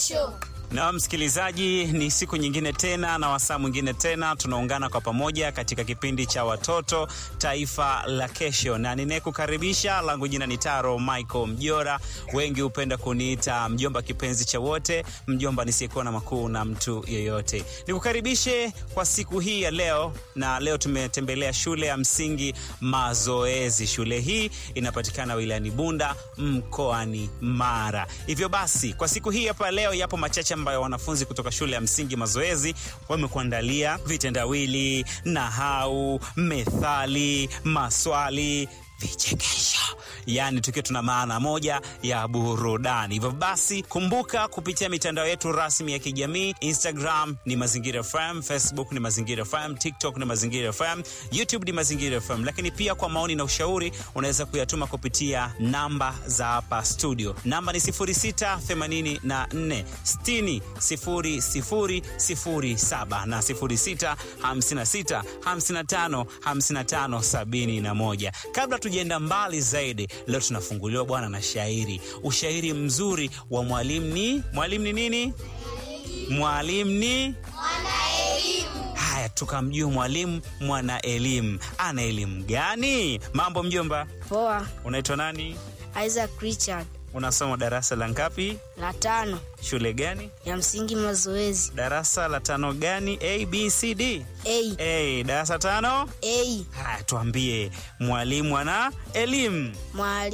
kesho. Na msikilizaji, ni siku nyingine tena na wasaa mwingine tena, tunaungana kwa pamoja katika kipindi cha watoto taifa la kesho, na ninayekukaribisha langu jina ni Taro Michael Mjora, wengi hupenda kuniita mjomba kipenzi cha wote, mjomba nisiyekuwa na makuu na mtu yeyote. Nikukaribishe kwa siku hii ya leo, na leo tumetembelea shule ya msingi Mazoezi. Shule hii inapatikana wilayani Bunda mkoani Mara. Hivyo basi, kwa siku hii hapa leo yapo machache ambayo wanafunzi kutoka shule ya msingi Mazoezi wamekuandalia: vitendawili, nahau, methali, maswali, vichekesho yaani tukiwa tuna maana moja ya burudani. Hivyo basi, kumbuka kupitia mitandao yetu rasmi ya kijamii, Instagram ni Mazingira FM, Facebook ni Mazingira FM, TikTok ni Mazingira FM, YouTube ni Mazingira FM. Lakini pia kwa maoni na ushauri unaweza kuyatuma kupitia namba za hapa studio. Namba ni 0684 60 00 07 na 06 56 55 55 71. Kabla tujaenda mbali zaidi Leo tunafunguliwa bwana na shairi, ushairi mzuri wa mwalimu. Ni mwalimu ni nini? Mwalimu ni Mwanaelimu. haya, tukamjua mwalimu mwana elimu. Ana elimu gani? Mambo mjomba, Poa, unaitwa nani? Isaac Richard, Unasoma darasa la ngapi? la tano Shule gani? ya msingi Mazoezi. Darasa la tano gani? A, B, C, D? A, A, darasa tano. A, Haya, tuambie mwalimu ana elimu mwalimu